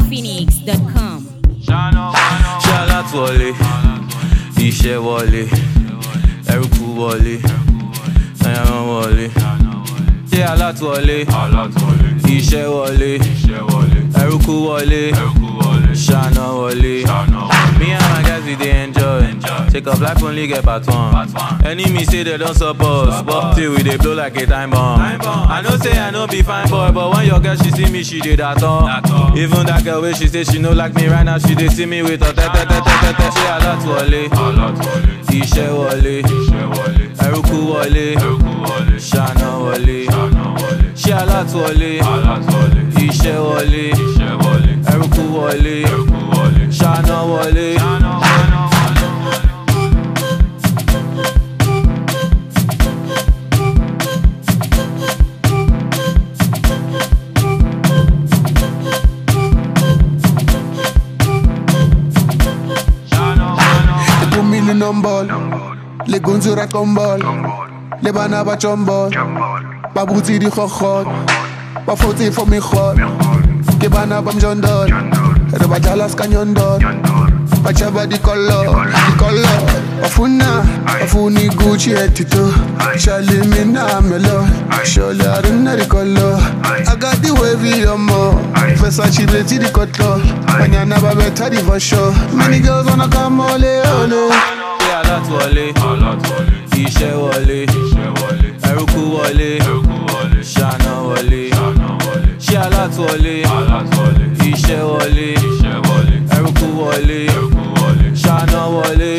NigerPhoenix.com. ṣáláàt wọlé iṣẹ́ wọlé ẹrúkú wọlé ẹran wọlé ṣé aláàt wọlé iṣẹ́ wọlé ẹrúkú wọlé ṣáná wọlé. Me and my guys we dey enjoy. Take up life only get part one. Enemy say they don't support, but till we dey blow like a time bomb. I know say I no be fine boy, but when your girl she see me, she dey that all. Even that girl wey she say she no like me right now, she dey see me with her tete tete tete. Ṣé alert wọlé? Iṣẹ́ wọlé. Ẹrúkú wọlé. Ṣáná wọlé. Ṣé alert wọlé? Iṣẹ́ wọlé. Ẹrúkú wọlé. Ṣáná wọlé. Ipumile nombolo Legunzura kombolo Le bana ba chombolo Ba butsi di khokhot Ba fotsi for mi khot Ke bana ba mjondolo Re ba dlala ska nyondolo Ba chaba di kollo Di kollo Bafuna Bafuni Gucci etito Shali mina melo Sholi arina di kollo I got the wavy yomo Versace beti di kotlo Banyana ba beta di for sure Many girls wanna come ole ole Ṣé alert wọlé? Iṣẹ́ wọlé. Ẹrúkú wọlé. Ṣáná wọlé. Ṣé alert wọlé? Iṣẹ́ wọlé. Ẹrúkú wọlé. Ṣáná wọlé.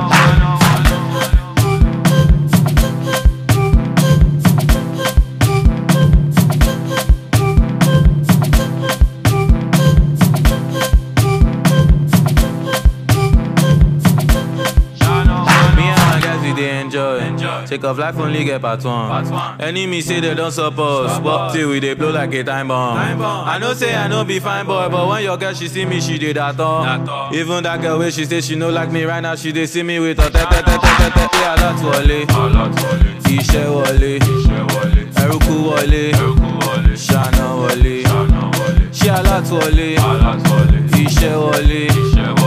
Me and my guys we dey enjoy. Take off life only get part one. Enemy say they don't support, but till we dey blow like a time bomb. I know say I no be fine boy, but when your girl she see me, she dey that all. Even that girl wey she say she no like me right now, she dey see me with her tete tete tete. Ṣé alert wọlé? Iṣẹ́ wọlé. Ẹrúkú wọlé. Ṣáná wọlé. Ṣé alert wọlé? Iṣẹ́ wọlé.